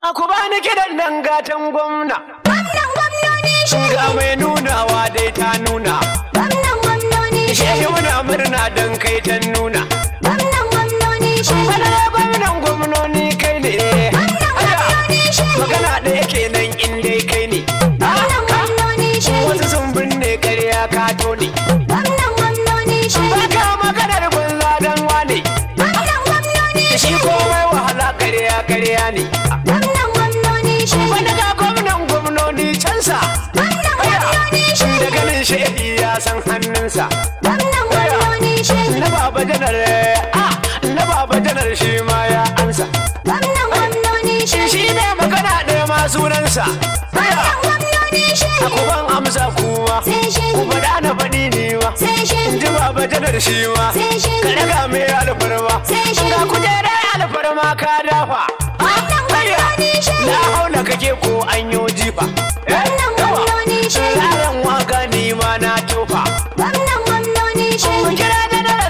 A ku bani kiɗan nan gatan gwamna. Gwamnan gwamnoni shehi. Ga mai nunawa dai ta nuna. Gwamnan gwamnoni Shehi shehi. muna murna don kai ta nuna. Gwamnan gwamnoni shehi. Madara gwamnan gwamnoni kai ne. Gwamnan gwamnoni shehi. Magana ɗaya kenan in dai kai ne. Gwamnan gwamnoni shehi. Wasu sun binne ƙarya ka tone. Gwamnan gwamnoni shehi. Baka maganar banza dan wane. Gwamnan gwamnoni Shi shehi. komai wahala ƙarya ƙarya ne. Gwamnan gwamnoni shehi. Wanda ga gwamnan gwamnoni cansa. Gwamnan gwamnoni shehi. Da ganin shehi ya san hannunsa. Gwamnan gwamnoni shehi. Na baba janar ah, na baba janar shi ma ya ansa. Gwamnan gwamnoni shehi. Shi ne magana ɗaya ma sunansa. Gwamnan gwamnoni A shehi. kuban amsa kuma. Sai shehi. Ku faɗa na faɗi ni ma. Sai In shehi. ji baba janar shi ma. Sai shehi. Ka daga mai alfarma. Sai shehi. Ga kujerar alfarma ka dafa. Gwamnan gwamnoni shehi. Na haula kake ko an yo jifa. Gwamnan gwamnoni shehi. Yaran waka ni ma na tofa. Gwamnan gwamnoni Mun shehi. kira janar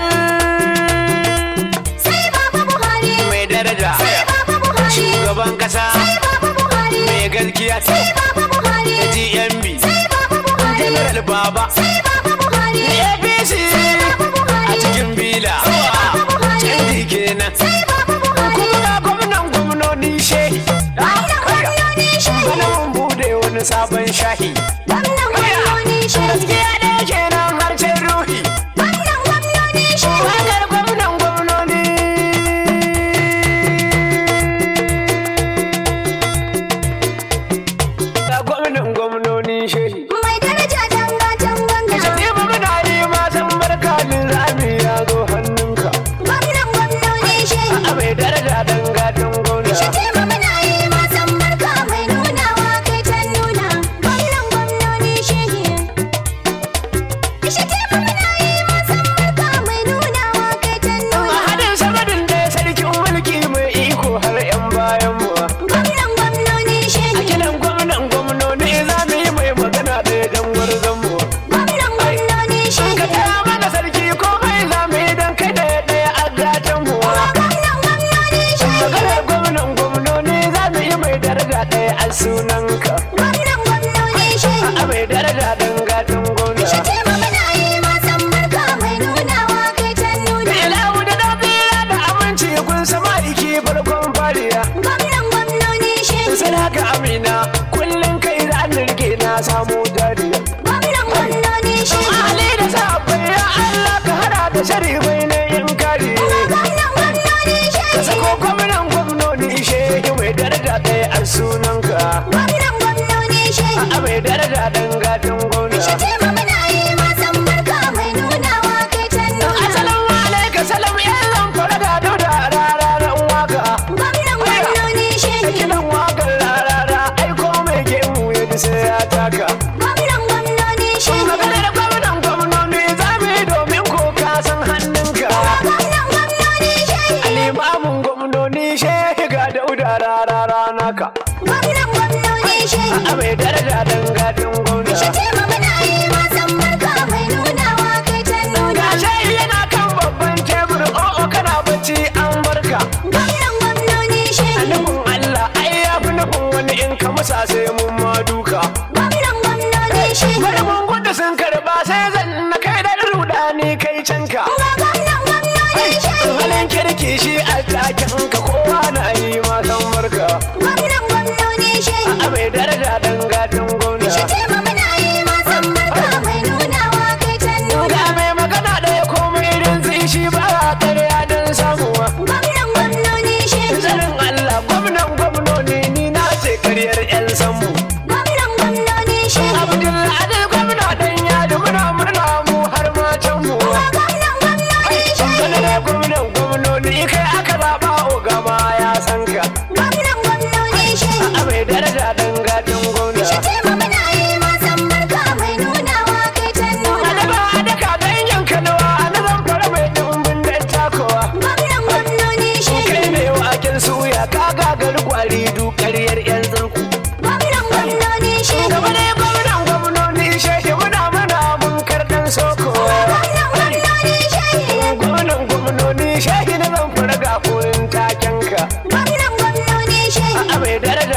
Sai Baba Buhari. mai daraja. Sai Baba Buhari. Shugaban kasa Sai Baba Buhari. mai gaskiya. Sai Baba Buhari. GMB. Sai Baba Buhari. General Baba. Sai Baba Buhari. APC. Baba Buhari. A cikin bila. Sai Baba Buhari. Canji kenan. Sai Baba Buhari. Kuma ga gwamnan gwamnoni shehi. Gwamnan gwamnoni shehi. Bana mun bude wani sabon shahi. Gwamnan gwamnoni shehi. Gaskiya ɗaya kenan harshen ruhi. Gwamnan gwamnoni shehi. Wakar gwamnan gwamnoni. Ga gwamnan gwamnoni shehi. Mai daraja dangatan gwamna. Shatibu muna yi matan barka rami ya zo hannunka. Gwamnan gwamnoni shehi. A mai daraja dan gatan gwamna. Shatima muna yi masan barka mai nunawa kai ta nuna. Gwamnan gwamnoni shehi. Shatima muna yi masan barka mai nunawa kai ta A nuna. hadin samadin da sarkin mulki mai iko har 'yan bayan mu. Gwamnan gwamnoni A shehi. kiran gwamnan gwamnoni za mu yi mai magana ɗaya don gwarzon mu. Gwamnan gwamnoni Ka shehi. taya mana sarki komai za mu yi don kai ɗaya ɗaya a gatan mu. Gwamnan gwamnoni shehi. Maganar gwamnan gwamnoni za mu yi mai daraja ɗaya a sunanka. Gwamnan gwamnoni shehi. A mai daraja don gatan gwamna. Shatima muna yi masan barka mai nunawa kai ta nuna. Ilahu da dafiya da aminci kun sama iki farkon fariya. Gwamnan gwamnoni shehi. Sai haka amina kullum kai za ni rike na samu dariya. Gwamnan gwamnoni shehi. Ali da sahabbai ya Allah ka hada da sharifai na yin kare. Gwamnan gwamnoni Ka shehi. sako gwamnan gwamnoni shehi mai daraja ɗaya a sunanka. Gwamnan gwamnoni shehi. A mai daraja ɗan gatan gwamna. Shatima muna yi masan barka mai nunawa kai ta nuna. Assalamu alaikum salam yan zan fara gado da rararen waka. Gwamnan gwamnoni Da shehi. kinan wakar rarara aiko mai gemu ya ji sai ya taka. Gwamnan gwamnoni shehi. Maganar gwamnan gwamnoni za mu yi domin ko ka san hannunka. Gwamnan gwamnoni shehi. Limamin gwamnoni shehi ga dauda rarara naka. Gwamnan gwamnoni shehi. A mai daraja dan gadin gwamna. Shatima muna yi masan barka mai nunawa kai ta nuna. Ga shehi yana kan babban tebur o'o kana bacci an barka. Gwamnan gwamnoni A shehi. nufin Allah ai ya fi nufin wani in ka musa sai mun ma duka. Gwamnan gwamnoni shehi. Bari mun gudu sun karba sai zan na kai da rudani kai canka. Ga gwamnan gwamnoni shehi. Halin kirki shi a takin ka kowa na yi ma san barka. Gwamnan gwamnoni shehi. A mai daraja dan gadin gwamna. Shatima muna yi masan barka mai nunawa kai ta nuna. Ga mai magana ɗaya komai irin zai shi ba a ƙarya don samuwa. Gwamnan gwamnoni shehi. Zarin Allah gwamnan gwamnoni ni na ce karyar 'yan sammu. Gwamnan gwamnoni shehi. Abdullahi gwamna ɗan yadi muna murna mu har matan mu. Ga gwamnan gwamnoni shehi. Bana da gwamnan gwamnoni kai aka zaɓa ogama ya san ka. Gwamnan gwamnoni shehi. A mai daraja dan gadin gwamna. Shatima muna yi masan barka mai nunawa kai ta nuna. Adaba adaka ganyen kanawa na zan fara mai ɗumbin da takowa. Gwamnan gwamnoni shehi. Kai ne waken suya ka gagar kwari duk ƙaryar 'yan zirku. Gwamnan gwamnoni shehi. Gaba ne gwamnan gwamnoni shehi muna muna mun karɗan soko. Gwamnan gwamnoni shehi. Gwamnan gwamnoni shehi na zan fara ga koyin taken ka. Gwamnan gwamnoni shehi. A mai daraja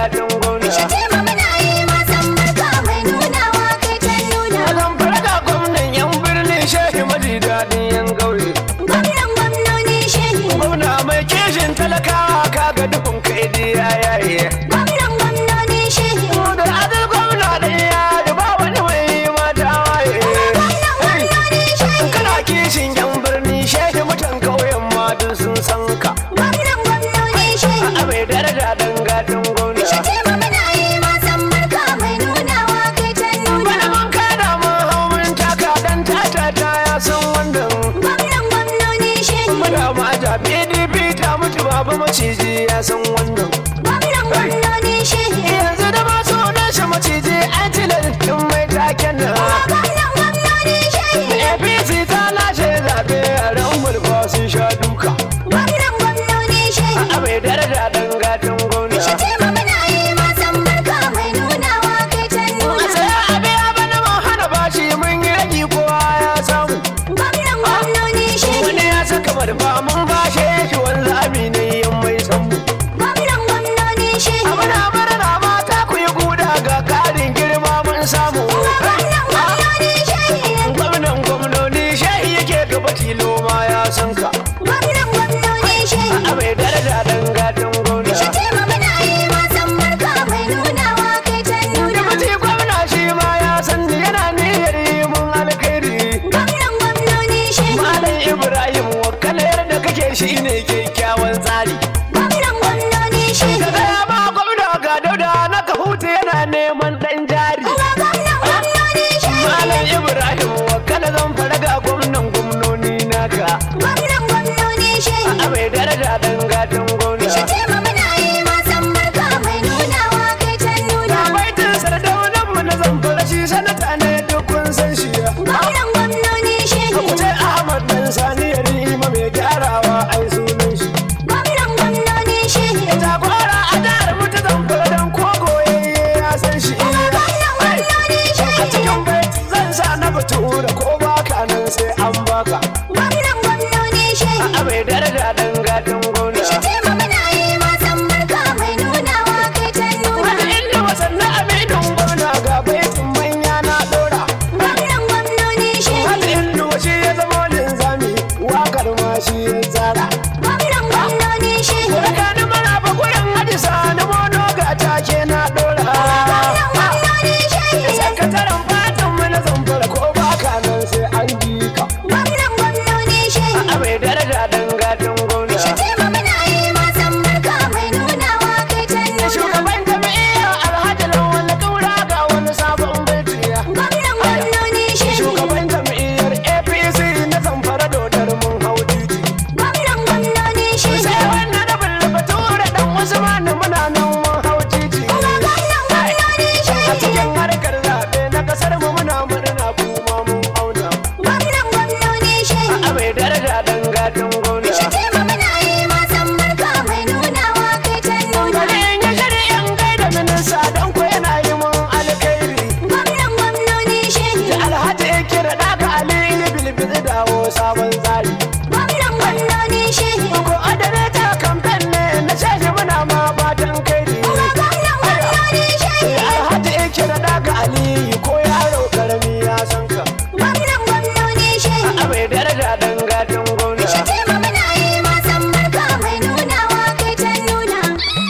gatan gwamna Shatima muna yi masan barka mai nunawa kai ta nuna. Azan farga gwamnan yan birni shehi maji daɗin yan ƙauye Gwamnan gwamnoni shehi. Gwamna mai kishin talakawa kaga dukun kai ya yaye Gwamnan gwamnoni shehi. Da adal gwamna da ya ba wani mai mata waye Gwamnan gwamnoni shehi. Kana kishin yan birni shehi mutan ƙauyen ma duk sun san ka Gwamnan gwamnoni shehi. A mai daraja dan gatan gwamna Shatima muna yi masan barka mai nunawa kai ta nuna. Bana mun kada mun hau mun taka dan tata ta ya san wannan Gwamnan gwamnoni shehi. Muna mata PDP ta mutu babu maciji ya san wannan Gwamnan gwamnoni shehi. Yanzu da masu nashi maciji an tilar in mai taken nan Gwamnan gwamnoni shehi. APC ta lashe zaɓe a ran mulka sun sha duka Gwamnan gwamnoni shehi. A mai daraja dan gatan gwamna Shatima muna yi masan barka mai nunawa kai ta A nuna. tsaya a biya bana mun hana bashi mun yi ragi kowa ya samu Gwamnan gwamnoni shehi. Wani ya saka marfa mun bashe shi wanzu amine yan mai sammu Gwamnan gwamnoni shehi. Muna murna mata ku yi guda ga karin girma mun samu Gwamnan gwamnoni shehi. Gwamnan gwamnoni shehi yake gaba tilo ma ya san ka Gwamnan gwamnoni shehi. A mai daraja dan gatan gwamna Shatima muna yi masan barka mai nunawa kai ta nuna. Mutum gwamna shi ma ya san ni yana niyyar yi mun alkhairi Gwamnan gwamnoni shehi. Malam Ibrahim wakalar da kake shi ne kyakkyawan tsari Gwamnan gwamnoni shehi. Ka gaya ma gwamna ga dauda na kahuta yana neman dan jari Gwamnan gwamnoni shehi. Malam Ibrahim wakala zan fara ga gwamnan gwamnoni naka Gwamnan gwamnoni shehi. A mai daraja dan gatan gwamna Shatima muna yi masan barka mai nunawa kai ta nuna. baitin sardaunan mu na zamfara shi sanata ne duk kun san shi Gwamnan gwamnoni shehi. Abuja Ahmad dan sani ya rima mai gyarawa ai sunan shi Gwamnan gwamnoni shehi. Jagora a jihar mu ta zamfara dan kogo ya san shi Gwamnan gwamnoni A shehi. cikin baiti zan sa na batura ko baka nan sai an baka Gwamnan gwamnoni shehi. A mai daraja dan gatan gwamna Shatima muna yi masan barka mai nunawa kai ta nuna. Wani inda wasannin aminin gwamna ga baitin manya na dora Gwamnan gwamnoni shehi. Hada inda shi ya zama linzami wakar ma shi ya tsara Gwamnan gwamnoni shehi. Tsakanin maraba gurin hadisa na mono ga take na dora Gwamnan gwamnoni shehi. Sakataren fatan mu na zamfara ko baka nan sai an ji ka Gwamnan gwamnoni shehi. A mai daraja dan gatan gwamna Shatima muna yi masan barka mai nunawa kai ta nuna. Shugaban jami'a Alhaji Lawal Kaura ga wani sabon baitiya Gwamnan gwamnoni shehi. Shugaban jam'iyyar APC na zamfara dodar mun hau titi Gwamnan gwamnoni shehi. Sai wannan da bulba tura dan Usman muna nan mun hau titi Gwamnan gwamnoni A shehi. cikin harkar zaɓe na ƙasar mu muna murna kuma mun auna Gwamnan gwamnoni shehi. A mai daraja dan gatan gwamna Shatima muna yi masan barka mai nunawa kai ta nuna. Garin ya shari'in gaida minista don ko yana yi mun alkhairi Gwamnan gwamnoni shehi. Alhaji ya kira ɗaka Ali Bilbil dawo sabon tsari Gwamnan gwamnoni shehi. Ko adareta kamfen ne na shashi muna ma fatan kairi Gwamnan gwamnoni shehi. Alhaji ya kira ɗaka Ali ko yaro karami ya san ka Gwamnan gwamnoni shehi. A mai daraja dan gatan gwamna Shatima muna yi masan barka mai nunawa kai ta nuna.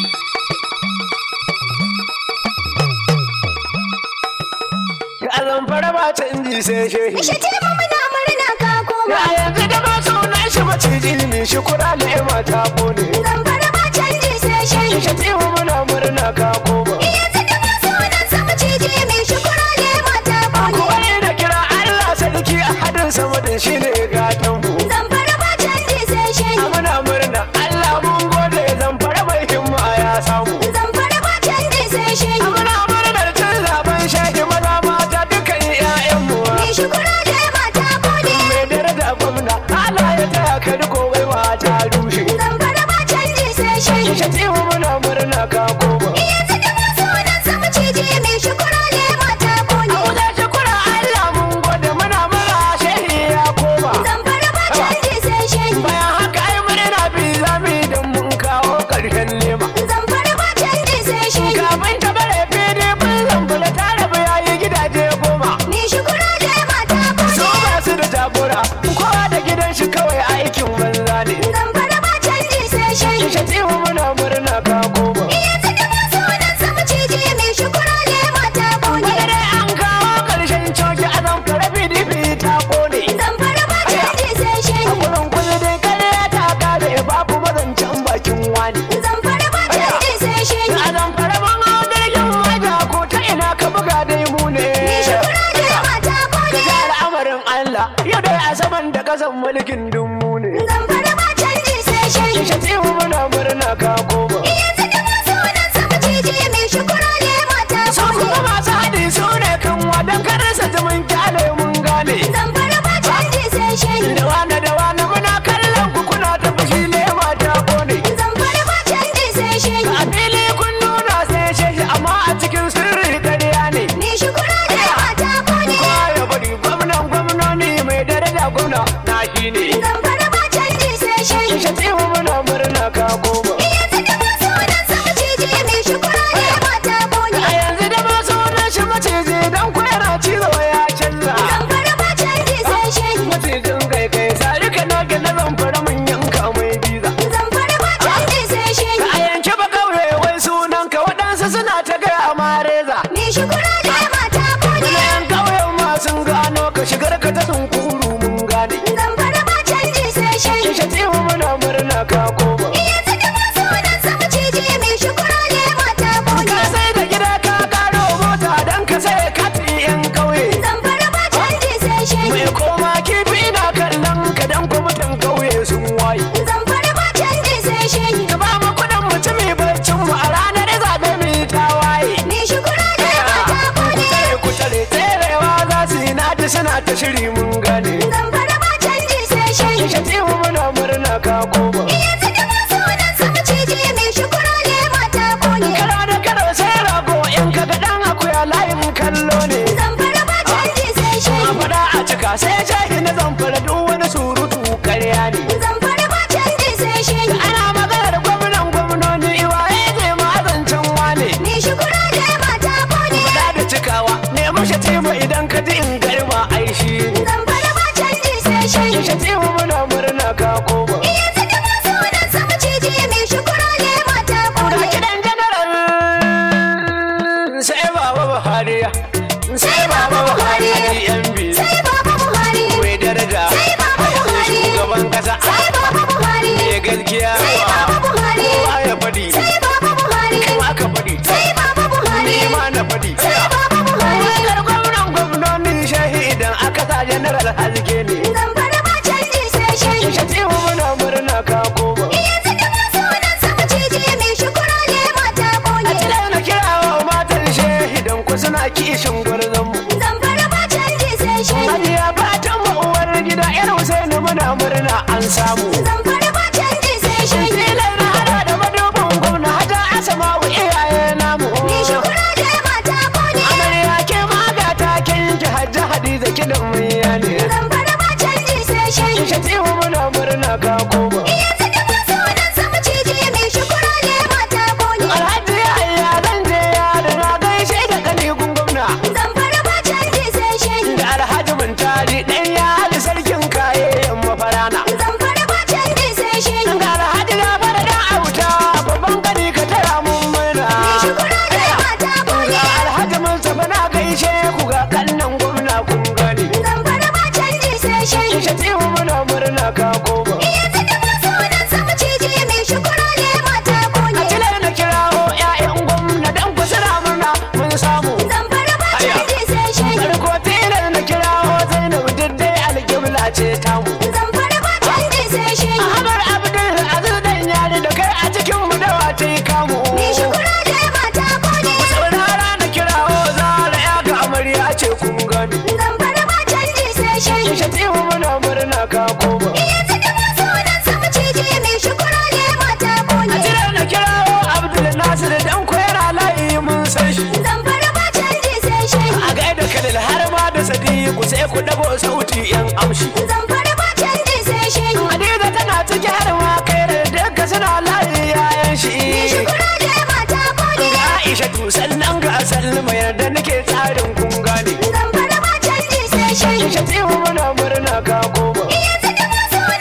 A zamfara ba canji sai shehi Shatima muna murna ka koma. Ya yanzu da ba sunan shi maciji ne shi kura lema ta kone Zamfara ba canji sai shehi. Shatimu muna murna ka koma Yanzu da ba sunan sa maciji mai shukura ne mata bone. Wani da kira Allah sarki a hadin sama da shi ne gatan mu Zamfara ba canji sai shehi. Muna murna Allah mun gode zamfara mai himma ya samu Zamfara ba canji sai shehi. Muna murnar cin zaben shehi maza mata dukkan 'ya'yanmu Mai shukura ne mata bone. Mai daraja gwamna Allah ya taya ka riko waiwa ta rushe Zamfara ba canji sai shehi. Shatimu muna murna ka koma Yanzu da shi kawai aikin banza ne Zamfara ba canji sai shai. Shatimu muna murna ka koma Yanzu da masu nan sama cije mai shukura ne mata kone. Wani dai an kawo ƙarshen coki a zamfara PDP ta kone Zamfara ba canji sai shai. A gurin kuzi dai karya ta kare babu mazancen bakin wani Zamfara ba canji sai shai. A zamfara mun hau jirgin maja ko ta ina ka buga dai mu ne Mai shukura ne mata kone. Ga al'amarin Allah yau dai a saman da kasan mulkin dummu ne Zamfara ba canji sai shai. Shatimu muna murna ka koma Yanzu da masu nan sama cije mai shukura ne mata Su kone. kuma masu haɗi su ne kan wadan karasa mun kyale mun gane Zamfara ba canji sai shai. Da wane da wane muna kallon ku kuna ta fushi ne mata kone Zamfara ba canji sai shai. A fili kun nuna sai sheshi amma a cikin sirri ƙarya ne Mai shukura ne mata kone. Kowa ya bari gwamnan gwamnoni mai daraja gwamna na shi ne Zamfara ba canji sai shai. Shatimu muna murna ka koma Yanzu da masu nan sama cije mai shukura ne mata kone. A yanzu da masu wannan shi maciji don kwera cizo ya canza Zamfara ba canji sai shai. Macijin kai kai sarika na gina zamfara mun yanka mai biza Zamfara ba canji sai shai. A yanke ba kauye wai sunan ka waɗansu suna ta gaya ma reza Mai shukura ne mata kone. Yan kauyen ma sun gano ka shigar ka ta sunkuru mun gane Zamfara ba canji sai shai. Kishe tsimu muna murna ka koma Yanzu da masu nan sama cije mai shukura ne mata kone. Ka sai da gida ka karo mota don ka sai kati yan kauye Zamfara ba canji sai shai. Mai koma kifi na kallon ka dan kwamitin kauye sun waye Zamfara ba canji sai shai. Ka ba mu kuɗin mutumi baccin mu a ranar zaɓe mu yi tawaye Mai shukura ne mata kone. Kutare kutare tserewa za su yi nadi suna ta shiri mun gane Zamfara ba canji sai shai. Kishe tsimu muna murna ka koma Yanzu da masu nan sama cije mai shukura ne mata kone. Kara da karo sai rago in ka ga dan akuya layin kallo ne Zamfara ba canji sai shai. A faɗa a cika sai shahi na zamfara duk wani surutu karya ne Zamfara ba canji sai shai. Ana maganar gwamnan gwamnoni iwaye ne ma zancen wane Mai shukura ne mata kone. Faɗa da cikawa nemi shatima idan ka ji in garma aishi Zamfara ba canji sai shai. Shatima muna murna ka koma Yanzu da masu nan sama cije mai shukura ne mata Ga kone. gidan janaral sai baba Buhari sai baba Buhari MB Sai Baba Buhari. mai daraja Sai Baba Buhari. shugaban kasa Sai Baba Buhari. mai gaskiya Sai Baba Buhari. kowa ya faɗi Sai Baba Buhari. kuma ka faɗi Sai Baba Buhari. ni ma na faɗi Sai Baba Buhari. wakar gwamnan gwamnoni shahidan aka sa general haske ne Zamfara ba canji sai shai. shatima muna murna ka koma Yanzu da masu nan sama cije mai shukura ne mata a kone. tilar na kira wa matan shahidan ku suna kishin gwarzonmu Zamfara ba canji sai shai. Hajiya fatan mu uwar gida yar Husaini muna murna an samu Zamfara ba canji sai shai. Tilar na hada da madubin gwamna hata asama wa iyaye namu Mai shukura ne mata kone. Amarya ke maga ta kinki hajji hadiza kidan maiya ne Zamfara ba canji sai shai. Shatimu muna murna ka koma Yanzu da masu nan sama cije mai shukura ne mata kone. Alhaji Yahaya zan je yaro na gaishe da kanigun gwamna Zamfara ba canji sai shai. Da Alhaji Muntari ɗan yali sarkin kayayyan mafarana Zamfara ba canji sai shai. Ga Alhaji na fara dan auta babban gani ka tara mun murna Mai shukura ne mata kone. Ga Alhaji Mustapha na gaishe ku ga kannan gwamna kun gani Zamfara ba canji sai shai. Shatimu muna murna ka koma Yanzu da masu nan sama cije mai shukura ne mata A kone. tilar na kirawo 'ya'yan gwamna dan ku suna murna mun samu Zamfara ba canji sai shai. Farko tilar na kirawo Zainab diddai alƙibla ce tamu Zamfara ba canji sai shai. Ahmad Abdul Aziz dan yari da kai a cikin mu da wata yi kamu Mai shukura ne mata kone. Saurara na kirawo Zara ya ga amarya ce kun gani Zamfara ba canji sai shai. Shatimu muna murna ka koma Yanzu da masu nan sama cije mai shukura ne mata A kone. tilar na kirawo Abdul Nasir dan koyar layi mun san shi Zamfara ba canji sai shai. A gaida Khalil har ma da Sadiku sai ku dago sauti yan amshi Zamfara ba canji sai shai. Hadiza tana ciki har ma kai da duka suna layi yayan shi Mai shukura ne mata kone. Ga Aisha tu sannan ga Salma yarda nake tsarin kun gane Zamfara ba canji sai shai. Shatimu muna murna ka koma Yanzu da masu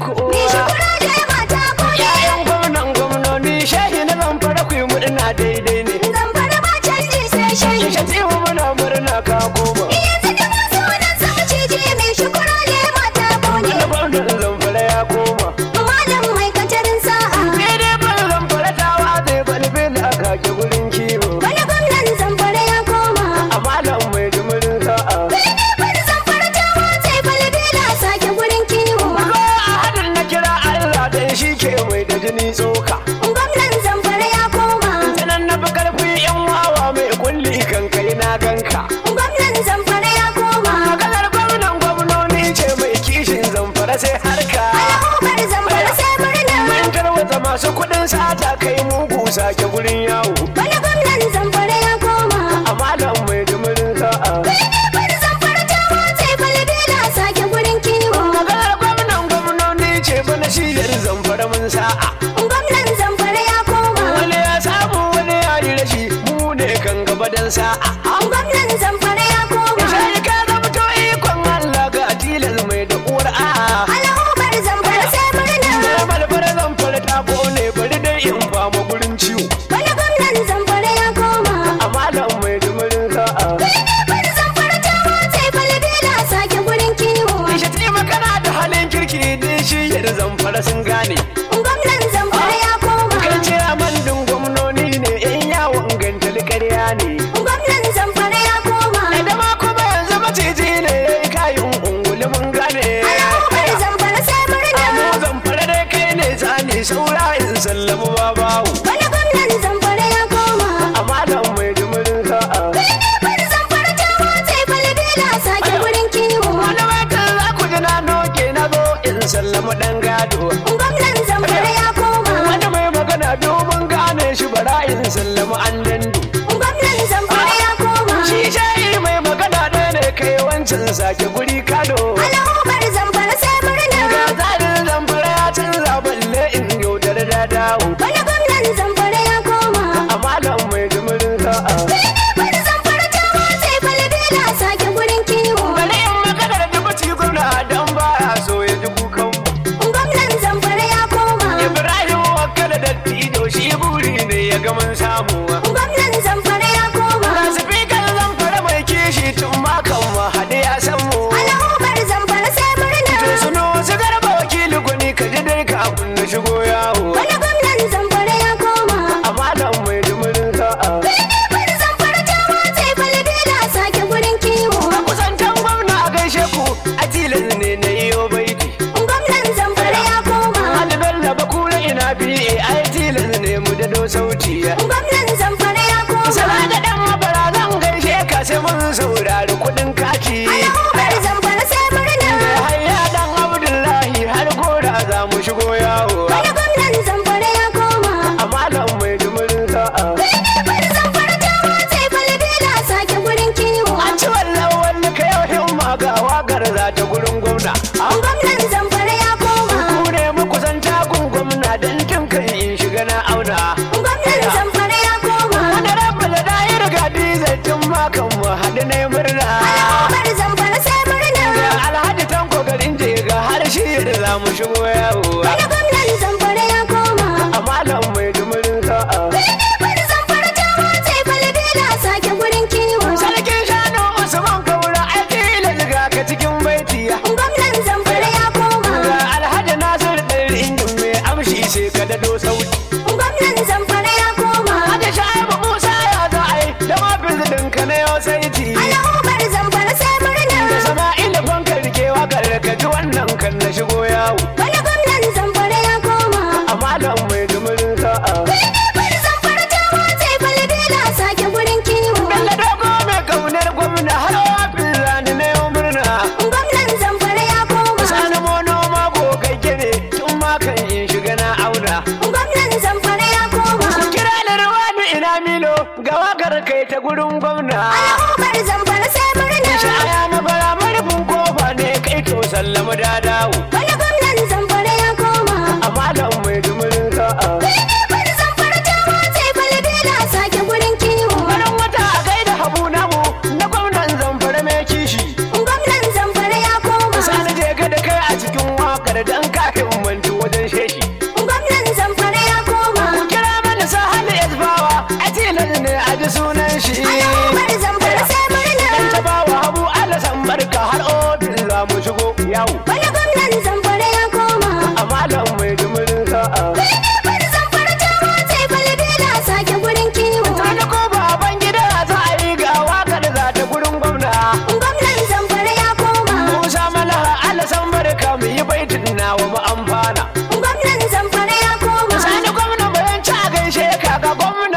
kowa Me shukura je mata ko ne. Yayan gwamnan gwamnoni shehi na zamfara ku yi murna daidai ne Zamfara ba canji sai shi. Kishe tsimu muna murna ka koma Yanzu da masu nan sama cije me shukura je mata ko ne. Wani gwamnan zamfara ya koma Malam mai katarin sa'a. Daidai ban zamfara ta watsa balbel a kake gurin kiwo Wani gwamnan zamfara ya koma. A malam mai jimirin sa'a Wani zamfara ta watse balbela sake gurin kiwo. Ko a hadin na kira Allah dan shi ke mai da jini tsoka Gwamnan zamfara ya koma. Sanan na fi karfi yan wawa mai kulli kan kai na ganka Gwamnan zamfara ya koma. Maganar gwamnan gwamnoni ce mai kishin zamfara sai harka Al'ummar zamfara sai murna. Mun tarwata masu kuɗin sata kai mugu sake gurin yawo Wani gwamnan zamfara ya koma. A malam mai jimirin sa'a Wani zamfara ta watse balbela sake gurin kiwo. Maganar gwamnan gwamnoni ce bana shiyar zamfara mun sa'a Gwamnan zamfara ya koma. Wani ya samu wani ya yi rashi mu ne kan gaba dan sa'a Gwamnan zamfara ya koma. Sai ka zamto ikon Allah ga tilas mai da uwar a'a Al'ummar zamfara sai murna. Na balbar zamfara ta kone bari dai in fama gurin ciwo Wani gwamnan zamfara ya koma. A malam mai jimirin sa'a Wani zamfara ta watse balbela sake gurin kiwo. Ishe kana da halin kirki din shiyar zamfara sun gane Gwamnan zamfara ya koma. Kai ce amandin gwamnoni ne yan yawon gantal ƙarya ne Gwamnan zamfara ya koma. Da ma kuma yanzu maciji ne ya yi kayan unguli mun gane Al'ummar zamfara sai murna. Mu zamfara dai kai ne zane saura in sallamu babawu Wani gwamnan zamfara ya koma. A malam mai jimirin sa'a Wani zamfara ta watse balbela sake gurin kiwo. Wani watan za ku ji na noke na zo in sallamu ɗan gado Gwamnan zamfara ya koma. Wani mai magana domin gane shi bara in sallamu an dandu Gwamnan zamfara ya koma. Shi shayi mai magana ɗaya ne kai wancan sake guri kado Al'ummar zamfara sai Ga murna. tsarin zamfara ya canza balle in yaudar da dawo Wani gwamnan zamfara ya koma. A malam mai jimirin sa'a Wani zamfara ta watse balbela sake gurin kiwo. Bari in maganar da baci gwamna don ba a so ya ji kukan Gwamnan zamfara ya koma. Ibrahim wakala da tido shi buri ne ya ga mun samu Gwamnan zamfara ya koma. Ga sifikar zamfara mai kishi tun makan mu haɗe ya san mu Al'ummar zamfara sai To murna. suno su garba wakili gwani ka ji dai kafin na shigo yawo Wani gwamnan zamfara ya koma. A malam mai jimirin sa'a Wani zamfara ta watse balbela sake gurin kiwo. Kusantan gwamna a gaishe ku a tilas ne na iyo baiti Gwamnan zamfara ya koma. Hali Bello Bakura ina biye ai tilas ne mu da do sauti Gwamnan zamfara ya koma. Sala da dan mabara zan gaishe ka sai mun saurari kuɗin kati Al'ummar zamfara sai Da murna. hayya dan Abdullahi har gora za mu shigo yawo Wani gwamnan zamfara ya koma. A malam mai jimirin sa'a Wani zamfara ta watse balbela sake gurin kiwo. An ci wallan wani ka yau himma ga wakar za ta gurin gwamna Gwamnan zamfara ya koma. Ku ne muku san takun gwamna don tun kan in shiga na auna Gwamnan zamfara ya koma. Wani rabu da na yi riga dizai tun makan mu haɗu na yi murna Al'ummar zamfara sai Ga murna. alhaji tanko garin jega har shi da za mu shigo yawo Wani gwamnan zamfara ya koma. A malam mai jimirin sa'a Wani zamfara ta watse balbela sake gurin kiwo. Sarkin shanu Usman Kaura aiki da ziga ka cikin baiti Gwamnan zamfara ya koma. Ga alhaji Nasir ɗari injin mai amshi sai ka dado sauti Gwamnan zamfara ya koma. Hada Shaibu Musa ya za a yi da mafin ka na yau saiti Al'ummar zamfara sai Da murna. Sama'ila banka rikewa karkaci wannan kan na shigo yawo Wani gwamnan zamfara ya koma. A malam mai jimirin sa'a Wani zamfara ta watse balbela sake gurin kiwo. Bello dogo mai kaunar gwamna har wafin rani na yau murna Gwamnan zamfara ya koma. Sani mono ma gogagge ne tun ma kan in shiga na auna Gwamnan zamfara ya koma. Kira da ruwanu ina milo ga wakar kai ta gurin gwamna Al'ummar zamfara sai murna. Shaya mabara marufin kofa ne kai to sallama da dawo Wani gwamnan zamfara ya koma. A malam mai jimirin sa'a Wani zamfara ta watse balbela sake gurin kiwo. Farin wata a gaida habu namu na gwamnan zamfara mai kishi Gwamnan zamfara ya koma. Sani je ga da kai a cikin wakar dan kafin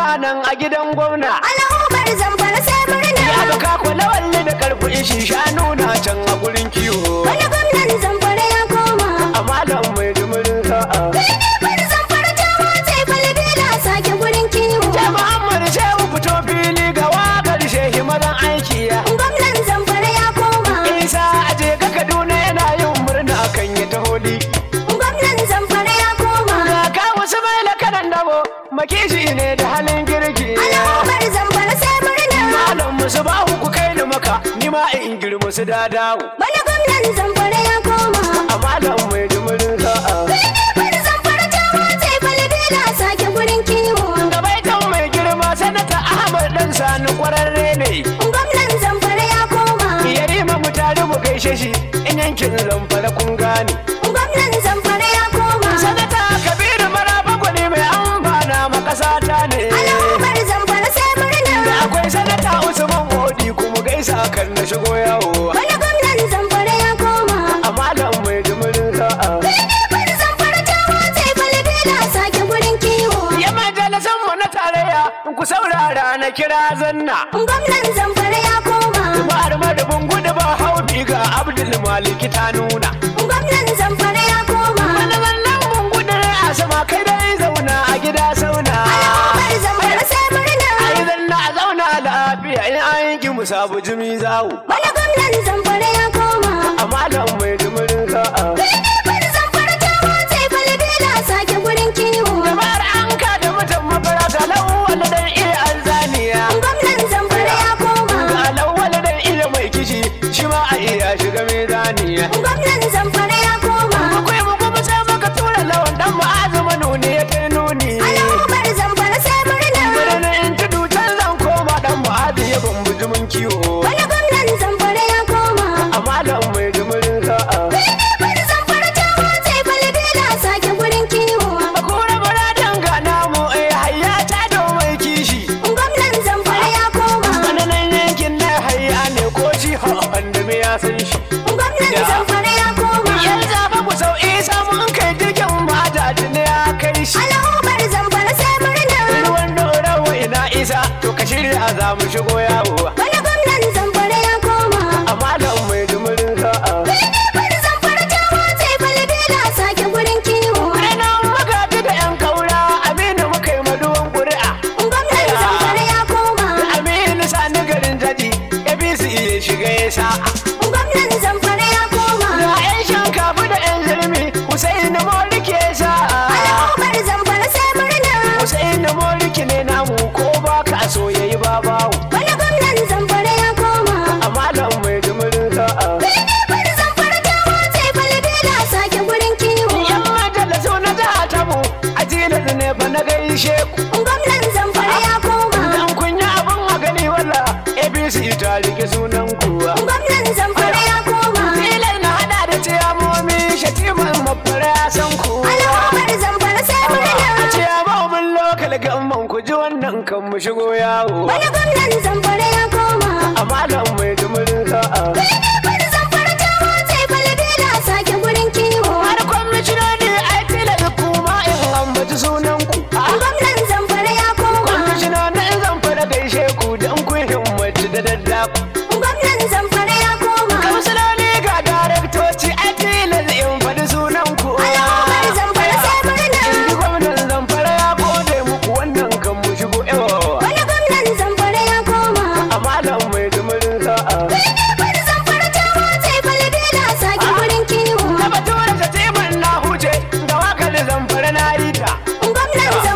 nan a gidan gwamna Al'ummar zamfara sai murna. ya baka kula walli da karfi shi shanu na can a gurin kiwo Wani gwamnan zamfara ya koma. a malam mai jimirin sa'a Bar zamfara ta matse falbila sake gurin kiwo. ce muhammad shehu fito fili ga wakar shehi mazan aiki ya Gwamnan zamfara ya koma. isa aje ga kaduna yana yin murna kan ya taholi Gwamnan zamfara ya koma. ga ka wasu mai lakanan dabo makishi ne da halin girki Al'ummar zamfara sai murna. malam musu ba ku kai ni maka ni ma in girma su da dawo Wani gwamnan zamfara ya koma. a malam mai jimirin sa'a Bar zamfara ta matse falbila sake gurin kiwo. gabaitan mai girma sanata ahmad dan sani kwararre ne Gwamnan zamfara ya koma. yarima mu tare mu gaishe shi in yankin zamfara kun gane Gwamnan zamfara ya koma. sanata kabiru maraba gwani mai amfana ma ƙasa ta ne Al'ummar zamfara sai da murna. akwai sanata usman odi kuma gaisa kan na shigo yawo Wani gwamnan zamfara ya koma. a malam mai jimirin sa'a Bar zamfara ta matse falbila sake gurin kiwo. ya majalisan mu na tarayya ku saurara na kira zanna Gwamnan zamfara ya koma. Jama'ar madabin gudu ba haubi ga Abdul Maliki ta nuna. Gwamnan zamfara ya koma. Wani zannan mun gudu ne a sama kai dai zauna a gida sauna. Bar zamfara sai murna. Ai zanna a zauna lafiya in an yi mu sabu jimi zawo. Wani gwamnan zamfara ya koma. A malam mai jimirin sa'a. Bar zamfara ta matse falbila sake gurin kiwo. Jama'ar an ka da mutum mafara ga lawal dan iya alzaniya. Gwamnan zamfara ya koma. Ga lawal dan iya mai kishi shi ma a iya shiga mezaniya. Gwamnan zamfara ya koma. Akwai mu kuma sai muka tura lawan dan ma'azuma nuni ya kai nuni. Al'ummar zamfara sai murna. Birnin in tudu can zan koma dan mu'adi ya bambu jimin kiwo. Wani gwamnan zamfara ya koma. A malam mai jimirin sa'a. Bar zamfara ta matse falbila sake gurin kiwo. A kura muradin ga namu eh hayya ta da mai kishi. Gwamnan zamfara ya koma. Wani yankin na hayya ne ko shi wanda me ya san shi. Gwamnan zamfara ya koma. Yan zafa ku sau isa mun kai jirgin majaji ne ya kai shi. Al'ummar zamfara sai murna. Ruwan dorawa ina isa to ka shirya za mu shigo yawo. Wani gwamnan zamfara ya koma. A malam mai jimirin sa'a. Bar zamfara ta matse falbila sake gurin kiwo. Ranar magaji da 'yan kaura Aminu muka yi maduwan ƙuri'a. Gwamnan zamfara ya koma. Aminu sani garin jadi APC ya shiga ya sa'a. Gwamnan zamfara ya koma. Da 'yan shankafa da 'yan zirmi Hussein Moriki ya sa'a. Al'ummar zamfara sai murna. Hussein Moriki ne namu ko ba ka so ya yi babawu. Wani gwamnan zamfara ya koma. A malam mai jimirin sa'a. Bar zamfara ta matse falbila sake gurin kiwo. 'Yan majalisu na jiha ta mu a tilas ne fa na gaishe ku. Gwamnan zamfara ya koma. Dan kun yi abin a gani walla APC ta rike sunan kuwa. Gwamnan zamfara ya koma. Tilas na hada da ciyamomi shatiman mafara ya san ku. Al'ummar zamfara sai A murna. ciyamomin lokal gamman ku ji wannan kan mu shigo yawo. Wani gwamnan zamfara ya koma. A malam mai jimirin sa'a. Bar zamfara ta matse falbila sake gurin kiwo. Har kwamishinoni ai tilas kuma in ambaci sunan ku. Gwamnan zamfara ya koma. Kwamishinoni in zan fara gaishe ku don kun himmaci da daddafa. Gwamnan zamfara ya koma. Kamsiloli ga daraktoci ai tilas in faɗi sunan ku. Al'ummar zamfara sai murna. Inji gwamnan zamfara ya gode muku wannan kan mu shigo yawa. Wani gwamnan zamfara ya koma. A malam mai jimirin sa'a. Bar zamfara ta matse falbila sake gurin kiwo. Na batura ta teman na huce da wakar zamfara na yi ta. Gwamnan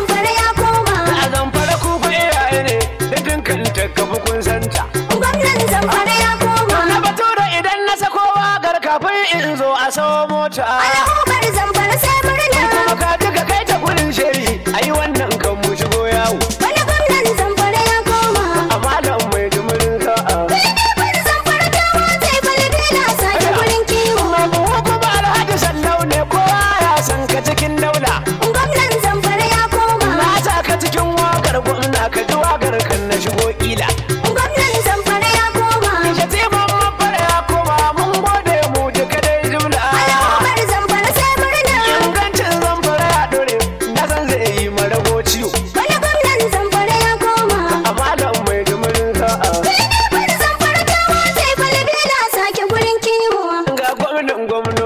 gwamnoni